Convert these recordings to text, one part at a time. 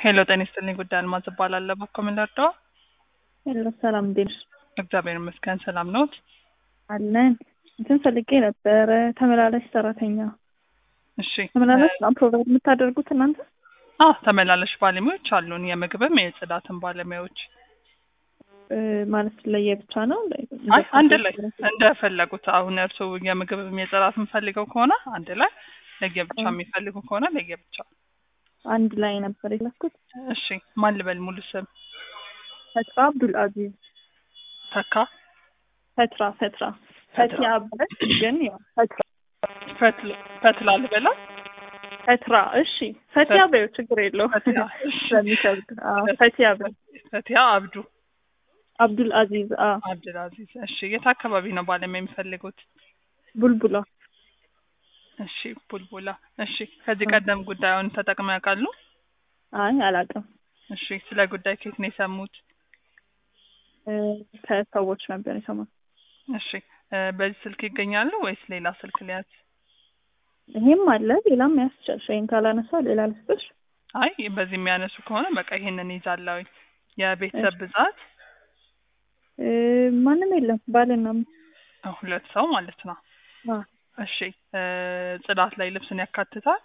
ሄሎ ጤና ይስጥልኝ። ጉዳይ አልማዝ እባላለሁ። በኮ ምን ልርዳው? ሄሎ ሰላም እንዴት ነሽ? እግዚአብሔር ይመስገን ሰላም ነዎት? አለን እንትን ፈልጌ ነበረ ተመላላሽ ሰራተኛ እሺ ተመላላሽ ነው ፕሮግራም የምታደርጉት እናንተ? አ ተመላላሽ ባለሙያዎች አሉን። የምግብም የጽዳትን ባለሙያዎች እ፣ ማለት ለየብቻ ነው? አይ አንድ ላይ እንደፈለጉት። አሁን እርስዎ የምግብም የጽዳት የምፈልገው ከሆነ አንድ ላይ፣ ለየብቻ የሚፈልጉ ከሆነ ለየብቻ። አንድ ላይ ነበር የላኩት። እሺ ማን ልበል ሙሉ ስም? ፈትራ አብዱል አዚዝ ተካ ፈትራ ፈትራ ፈቲያ ብለሽ ግን ያው ፈትራ ፈትል ፈትላ ልበላ ፈትራ እሺ ፈቲያ በይው ችግር የለው ፈቲያ እሺ። ስለሚከብድ አዎ ፈቲያ በይው ፈቲያ አብዱ አብዱል አዚዝ አ አብድልአዚዝ። እሺ የት አካባቢ ነው ባለሙያ የሚፈልጉት? ቡልቡላ እሺ ቡልቡላ። እሺ ከዚህ ቀደም ጉዳዩን ተጠቅመው ያውቃሉ? አይ አላውቅም እሺ ስለ ጉዳይ ከየት ነው የሰሙት? እ፣ ከሰዎች ነበር የሰማሁት እሺ እ፣ በዚህ ስልክ ይገኛሉ ወይስ ሌላ ስልክ ሊያዝ? ይሄም አለ ሌላም ያስችልሽ ይሄን ካላነሳ ሌላ ልስጥሽ አይ በዚህ የሚያነሱ ከሆነ በቃ ይሄንን ይዛለሁ። የቤተሰብ ብዛት እ፣ ማንም የለም ባልና ሚስት ሁለት ሰው ማለት ነው። አ እሺ እ፣ ጽዳት ላይ ልብስን ያካትታል?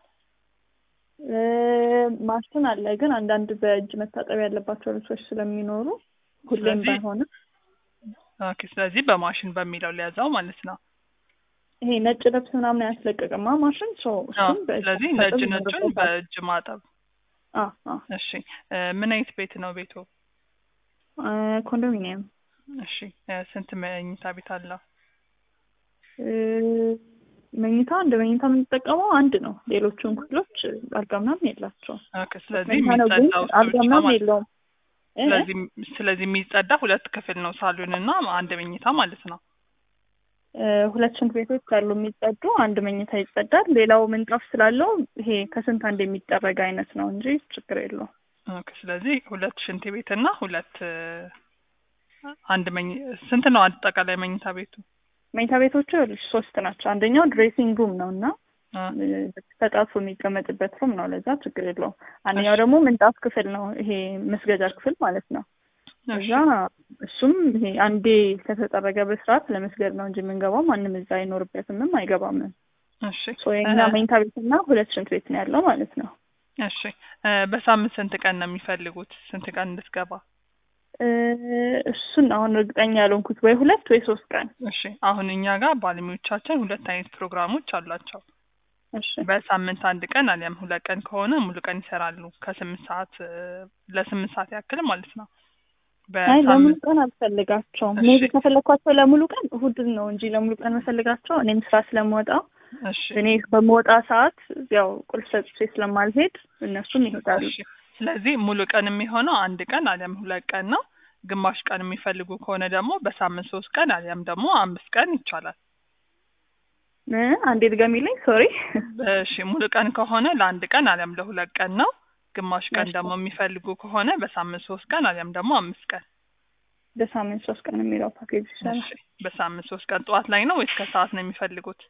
እ፣ ማሽን አለ ግን አንዳንድ በእጅ መታጠብ ያለባቸው ልብሶች ስለሚኖሩ ሁሌም ስለዚህ- ባይሆንም ኦኬ ስለዚህ በማሽን በሚለው ሊያዘው ማለት ነው። ይሄ ነጭ ልብስ ምናምን አያስለቅቅማ ማሽን ሰው አዎ እሱም በእጅ ስለዚህ መታጠብ ነጭ ነጩን ይኖርበታል። በእጅ ማጠብ። አ አ እሺ እ፣ ምን አይነት ቤት ነው ቤቱ? እ፣ ኮንዶሚኒየም እሺ እ፣ ስንት መኝታ ቤት አለው? እ፣ መኝታ እንደ መኝታ የምንጠቀመው አንድ ነው። ሌሎቹን ክፍሎች አልጋ ምናምን የላቸውም። ኦኬ ስለዚህ መኝታ ነው ግን የሚጸዳው እሱ አልጋ ብቻ ምናምን ማለት ነው። የለውም። እ፣ ስለዚህ ስለዚህ የሚጸዳ ሁለት ክፍል ነው፣ ሳሎን እና አንድ መኝታ ማለት ነው። እ፣ ሁለት ሽንት ቤቶች አሉ የሚጸዱ፣ አንድ መኝታ ይጸዳል። ሌላው ምንጣፍ ስላለው ይሄ ከስንት አንድ የሚጠረግ አይነት ነው እንጂ ችግር የለውም። ኦኬ ስለዚህ ሁለት ሽንት ቤት እና ሁለት እ፣ አንድ መኝ ስንት ነው አጠቃላይ መኝታ ቤቱ? መኝታ ቤቶቹ ይኸውልሽ ሶስት ናቸው። አንደኛው ድሬሲንግ ሩም ነው እና አ፣ ተጣጥፎ የሚቀመጥበት ሩም ነው። ለዛ ችግር የለውም። አንደኛው ደግሞ ምንጣፍ ክፍል ነው። ይሄ መስገጃ ክፍል ማለት ነው። እሺ እዛ እሱም ይሄ አንዴ ከተጠረገ በስርዓት ለመስገድ ነው እንጂ የምንገባው ማንም እዛ አይኖርበትምም አይገባምም። እሺ ሶ የኛ እ፣ መኝታ ቤትና ሁለት ሽንት ቤት ነው ያለው ማለት ነው። እሺ እ፣ በሳምንት ስንት ቀን ነው የሚፈልጉት? ስንት ቀን እንድትገባ? እ፣ እሱን አሁን እርግጠኛ ያልሆንኩት ወይ ሁለት ወይ ሶስት ቀን። እሺ አሁን እኛ ጋር ባለሙያዎቻችን ሁለት አይነት ፕሮግራሞች አሏቸው። እሺ በሳምንት አንድ ቀን አሊያም ሁለት ቀን ከሆነ ሙሉ ቀን ይሰራሉ። ከስምንት ሰዓት እ፣ ለስምንት ሰዓት ያክል ማለት ነው። አይ ለሙሉ በሳምንት ቀን አልፈልጋቸውም። እሺ። ሜቢ ከፈለግኳቸው ለሙሉ ቀን እሁድን ነው እንጂ ለሙሉ ቀን መፈልጋቸው እኔም ስራ ስለምወጣ እሺ እኔ በምወጣ ሰዓት ያው ቁልፍ ሰጥቼ ስለማልሄድ እነሱም ይሄዳሉ። እሺ ስለዚህ ሙሉ ቀን የሚሆነው አንድ ቀን አሊያም ሁለት ቀን ነው። ግማሽ ቀን የሚፈልጉ ከሆነ ደግሞ በሳምንት ሶስት ቀን አሊያም ደግሞ አምስት ቀን ይቻላል። እ፣ አንዴ ድገሚልኝ ሶሪ። እሺ ሙሉ ቀን ከሆነ ለአንድ ቀን አሊያም ለሁለት ቀን ነው። ግማሽ ቀን እሺ። ደግሞ የሚፈልጉ ከሆነ በሳምንት ሶስት ቀን አሊያም ደግሞ አምስት ቀን። በሳምንት ሶስት ቀን የሚለው ፓኬጅ ይሻላል። እሺ በሳምንት ሶስት ቀን ጠዋት ላይ ነው ወይስ ከሰዓት ነው የሚፈልጉት?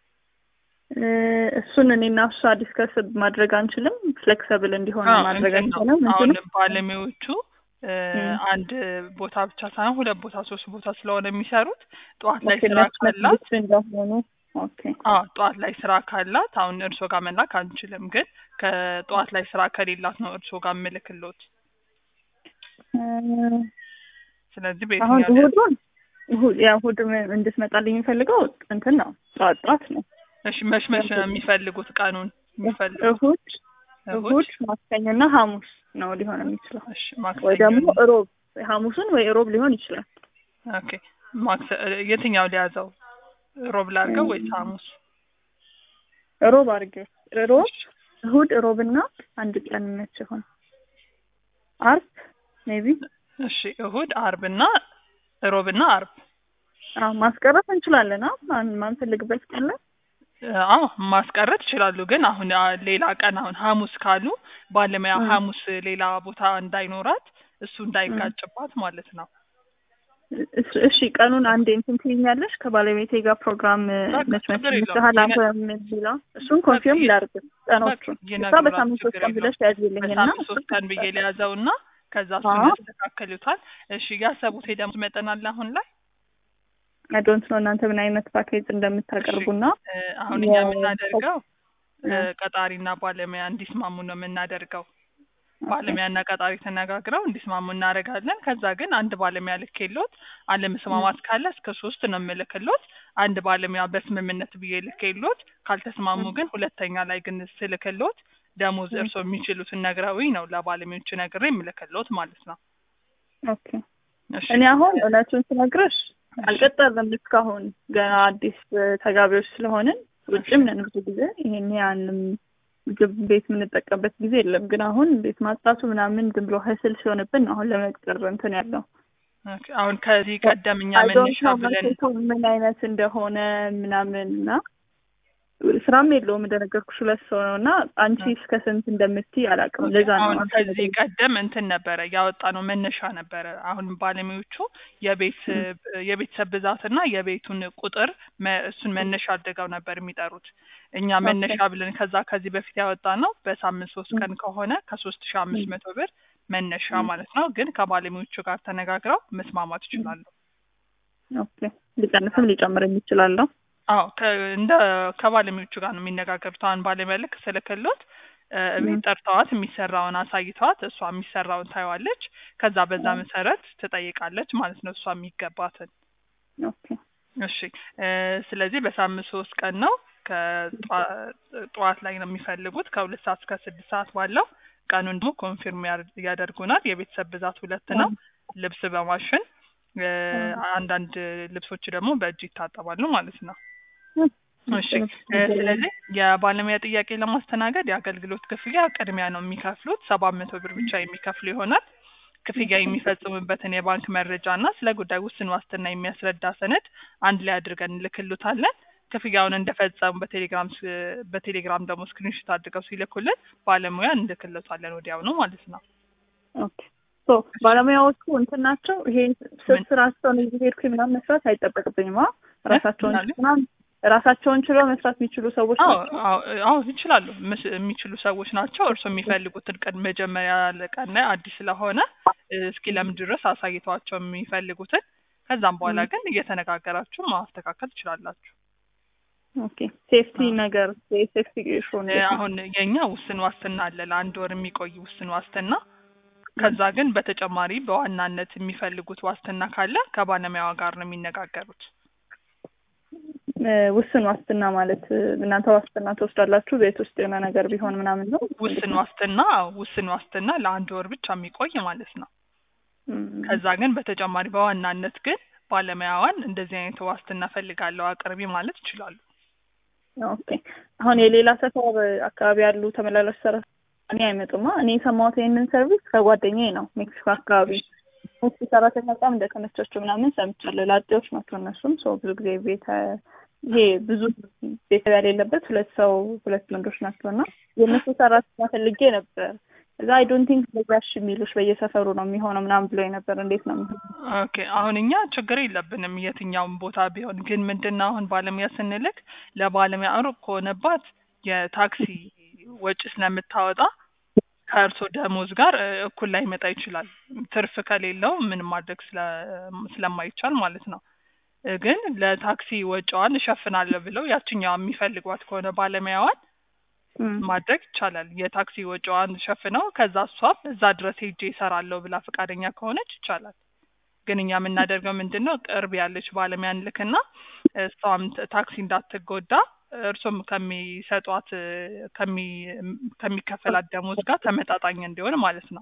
እ፣ እሱን እኔና እሷ ዲስከስ ማድረግ አንችልም። ፍሌክሰብል እንዲሆን አዎ፣ ማድረግ እንትን ነው። አንችልም። አሁን እንትኑ ባለሙያዎቹ እ፣ እም። አንድ ቦታ ብቻ ሳይሆን ሁለት ቦታ ሶስት ቦታ ስለሆነ የሚሰሩት ጠዋት ላይ ኦኬ፣ ስራ ነጭ ካላት ነጭ እንደሆኑ ኦኬ። አዎ ጠዋት ላይ ስራ ካላት አሁን እርሶ ጋር መላክ አንችልም፣ ግን ከጠዋት ላይ ስራ ከሌላት ነው እርሶ ጋር ምልክሎት። እ፣ ስለዚህ አሁን በየትኛው ሊያ- እሑዱን እሑድ ያው እሑድ ም- እንድትመጣልኝ የሚፈልገው እንትን ነው ጠዋት ጠዋት ነው። እሺ መች መች ነው የሚፈልጉት ቀኑን የሚፈልጉት? እሑድ እሑድ እሑድ ማክሰኞና ሐሙስ ነው ሊሆን የሚችለው እሺ ወይ ማክሰኞ ደግሞ እሮብ ሐሙሱን ወይ እሮብ ሊሆን ይችላል። ኦኬ ማክሰ የትኛው ሊያዘው ሮብ ላድርገው እም። ወይስ ሐሙስ? እሮብ አድርጌው እሮብ እሑድ እሮብና አንድ ቀን መች ይሆን አርብ ሜቢ እሺ እሑድ፣ አርብና ሮብና አርብ አዎ ማስቀረት እንችላለን። አ ማን ማንፈልግበት ቀን ላይ አዎ ማስቀረት ይችላሉ። ግን አሁን አ፣ ሌላ ቀን አሁን ሐሙስ ካሉ ባለሙያ እም። ሐሙስ ሌላ ቦታ እንዳይኖራት እሱ እንዳይጋጭባት ማለት ነው። እስ- እሺ ቀኑን አንዴ እንትን ትይኛለሽ ከባለቤቴ ጋር ፕሮግራም በቃ መች መች ችግር የለውም። ይመስልሃል አንተ ይነ- የሚለው እሱን ኮንፊርም በቃ ላድርግ ቀኖቹን እሷ ይነግሩናል፣ በሳምንት ሶስት ችግር ቀን ብለሽ ያዝልኝ እና በሳምንት ሶስት ቀን ብዬ ሊያዘው እና ከዛ እሱን አዎ። ያስተካክሉታል። እሺ ያሰቡት የደሞዝ መጠን አለ አሁን ላይ ዶንት ነው እናንተ ምን አይነት ፓኬጅ እንደምታቀርቡና እ፣ አሁን እኛ የ- የምናደርገው እ፣ እ፣ ቀጣሪና ባለሙያ እንዲስማሙ ነው የምናደርገው። ባለሙያና ቀጣሪ ተነጋግረው እንዲስማሙ እናደርጋለን። ከዛ ግን አንድ ባለሙያ ልኬሎት አለመስማማት ካለ እስከ ሶስት ነው የምልክሎት። አንድ ባለሙያ በስምምነት ብዬ ልኬሎት ካልተስማሙ ግን ሁለተኛ ላይ ግን ስልክሎት ደሞዝ ም። እርስዎ የሚችሉትን ነግረውኝ ነው ለባለሙያዎቹ ነግሬ የምልክሎት ማለት ነው። ኦኬ እሺ እኔ አሁን እውነቱን ስነግርሽ አልቀጠርንም እስካሁን ገና አዲስ እ፣ ተጋቢዎች ስለሆንን ውጭም ነን ብዙ ጊዜ ይሄን ያንም ምግብ ቤት የምንጠቀምበት ጊዜ የለም። ግን አሁን ቤት ማጽዳቱ ምናምን ዝም ብሎ ህስል ሲሆንብን ነው አሁን ለመቅጠር እንትን ያለው ኦኬ። አሁን ከዚህ ቀደም እኛ አይ ዶንት መነሻ ኖ ብለን ማርኬቱ ምን አይነት እንደሆነ ምናምን እና ስራም የለውም እንደነገርኩሽ ሁለት ሰው ነው እና አንቺ እስከ ስንት እንደምትይ አላውቅም። ለዛ ነው አሁን አንቺ ከዚህ ነገር- ቀደም እንትን ነበረ ያወጣ ነው መነሻ ነበረ። አሁን ባለሙያዎቹ የቤት የቤተሰብ ብዛትና የቤቱን ቁጥር መ- እሱን መነሻ አድርገው ነበር የሚጠሩት። እኛ ኦኬ። መነሻ ብለን ከዛ ከዚህ በፊት ያወጣ ነው በሳምንት ሶስት ቀን ከሆነ ከሶስት ሺ አምስት መቶ ብር መነሻ ማለት ነው። ግን ከባለሙያዎቹ ጋር ተነጋግረው መስማማት ይችላሉ። ኦኬ ሊቀንስም ሊጨምርም ይችላለሁ። አዎ ከ- እንደ ከባለሙያዎቹ ጋር ነው የሚነጋገሩት። አሁን ባለሙያ ልክ ስልክሎት እ፣ ቤት ጠርተዋት የሚሰራውን አሳይተዋት እሷ የሚሰራውን ታየዋለች። ከዛ በዛ መሰረት ትጠይቃለች ማለት ነው እሷ የሚገባትን። ኦኬ እሺ እ፣ ስለዚህ በሳምንት ሶስት ቀን ነው። ከጠዋት ላይ ነው የሚፈልጉት ከሁለት ሰዓት እስከ ስድስት ሰዓት ባለው። ቀኑን ደግሞ ኮንፊርም ያር- ያደርጉናል። የቤተሰብ ብዛት ሁለት ነው። ልብስ በማሽን እ፣ አንዳንድ ልብሶች ደግሞ በእጅ ይታጠባሉ ማለት ነው። እሺ እ፣ ስለዚህ የባለሙያ ጥያቄ ለማስተናገድ የአገልግሎት ክፍያ ቅድሚያ ነው የሚከፍሉት። ሰባት መቶ ብር ብቻ የሚከፍሉ ይሆናል። ክፍያ የሚፈጽሙበትን የባንክ መረጃ እና ስለ ጉዳይ ውስን ዋስትና የሚያስረዳ ሰነድ አንድ ላይ አድርገን እንልክሉታለን። ክፍያውን እንደፈጸሙ በቴሌግራም ስ- በቴሌግራም ደግሞ ስክሪንሾት አድርገው ሲልኩልን ባለሙያ እንልክለታለን ወዲያውኑ ማለት ነው። ኦኬ ሶ ባለሙያዎቹ እንትን ናቸው። ይሄ ምን? ስራቸውን እዚህ ሄድኩኝ ምናምን መስራት አይጠበቅብኝም። አ ራሳቸውን ምናለ? ምናምን ራሳቸውን ችለው መስራት የሚችሉ ሰዎች አዎ ናቸው። አዎ አዎ ይችላሉ። ምስ- የሚችሉ ሰዎች ናቸው። እርስዎ የሚፈልጉትን ቀን መጀመሪያ ቀን ላይ አዲስ ስለሆነ እ፣ እስኪ ለምን ድረስ አሳይተዋቸው የሚፈልጉትን ከዛም በኋላ ግን እየተነጋገራችሁ ማስተካከል ትችላላችሁ። ኦኬ ሴፍቲ አዎ። ነገር የሴፍቲ ኢሹ እ፣ አሁን የኛ ውስን ዋስትና አለ ለአንድ ወር የሚቆይ ውስን ዋስትና። ከዛ ግን በተጨማሪ በዋናነት የሚፈልጉት ዋስትና ካለ ከባለሙያዋ ጋር ነው የሚነጋገሩት። ውስን ዋስትና ማለት እ፣ እናንተ ዋስትና ትወስዳላችሁ ቤት ውስጥ የሆነ ነገር ቢሆን ምናምን ነው። ውስን ዋስትና አዎ፣ ውስን ዋስትና ለአንድ ወር ብቻ የሚቆይ ማለት ነው። እም፣ ከዛ ግን በተጨማሪ በዋናነት ግን ባለሙያዋን እንደዚህ አይነት ዋስትና ፈልጋለሁ አቅርቢ ማለት ይችላሉ። ኦኬ አሁን የሌላ ሰፈር አካባቢ ያሉ ተመላላሽ ሰራተኞች እኔ አይመጡማ። እኔ የሰማሁት ይህንን ሰርቪስ ከጓደኛዬ ነው ሜክሲኮ አካባቢ ሜክሲኮ ሰራተኛ በጣም እንደተመቻቸው ምናምን ሰምቻለሁ። ላጤዎች ናቸው እነሱም ሰው ብዙ ጊዜ ቤተ ይሄ ብዙ ቤተሰብ ያሌለበት ሁለት ሰው ሁለት ወንዶች ናቸው እና የእነሱ ሰራተኛ ፈልጌ ነበር። እዛ አይ ዶንት ቲንክ በዛሽ የሚሉሽ በየሰፈሩ ነው የሚሆነው ምናምን ብሎ ነበር። እንዴት ነው የሚሆነው? ኦኬ አሁን እኛ ችግር የለብንም የትኛውም ቦታ ቢሆን ግን ምንድነው አሁን ባለሙያ ስንልክ ለባለሙያ ሩቅ ከሆነባት የታክሲ ወጪ ስለምታወጣ ከእርሶ ደሞዝ ጋር እ፣ እኩል ላይመጣ ይችላል። ትርፍ ከሌለው ምን ማድረግ ስለ- ስለማይቻል ማለት ነው። እ፣ ግን ለታክሲ ወጪዋን እሸፍናለሁ ብለው ያችኛዋ የሚፈልጓት ከሆነ ባለሙያዋን እም፣ ማድረግ ይቻላል። የታክሲ ወጪዋን ሸፍነው ከዛ እሷም እዛ ድረስ ሄጄ እሰራለሁ ብላ ፈቃደኛ ከሆነች ይቻላል። ግን እኛ የምናደርገው ምንድን ነው ቅርብ ያለች ባለሙያ እንልክና እሷም ት- ታክሲ እንዳትጎዳ እርሶም ከሚሰጧት እ፣ ከሚ ከሚከፈላት ደሞዝ ጋር ተመጣጣኝ እንዲሆን ማለት ነው።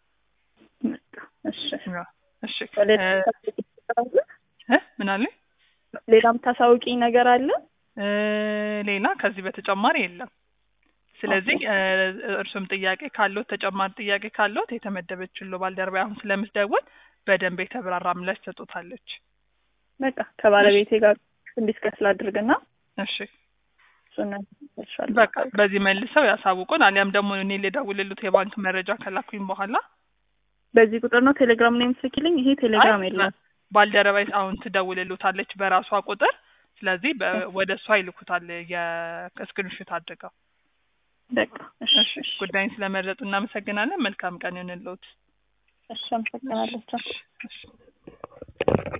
እሺ እሺ ሌላ እ፣ እ፣ ምን አለ ሌላ የምታሳውቂኝ ነገር አለ? እ፣ ሌላ ከዚህ በተጨማሪ የለም። ስለዚህ እ፣ እርሱም ጥያቄ ካለዎት ተጨማሪ ጥያቄ ካለዎት የተመደበችው ባልደረባ አሁን ስለምትደውል በደንብ የተብራራ ምላሽ ትሰጡታለች። በቃ ከባለቤቴ ጋር እንዲስከስ ላድርግና እሺ እሱን እልሻለሁ። በቃ በዚህ መልሰው ያሳውቁን፣ አሊያም ደግሞ እኔ ልደውልልዎት የባንክ መረጃ ከላኩኝ በኋላ በዚህ ቁጥር ነው ቴሌግራም ላይ የምትልኪልኝ? ይሄ ቴሌግራም አይ፣ የለም። ባልደረባይ አሁን ትደውልልዎታለች በራሷ ቁጥር። ስለዚህ በ- ወደ እሷ ይልኩታል የስክሪንሾት አድርገው። በቃ እሺ እሺ ጉዳይን ስለመረጡ እናመሰግናለን። መልካም ቀን ይሁንልዎት። እሺ አመሰግናለሁ። ቻው። እሺ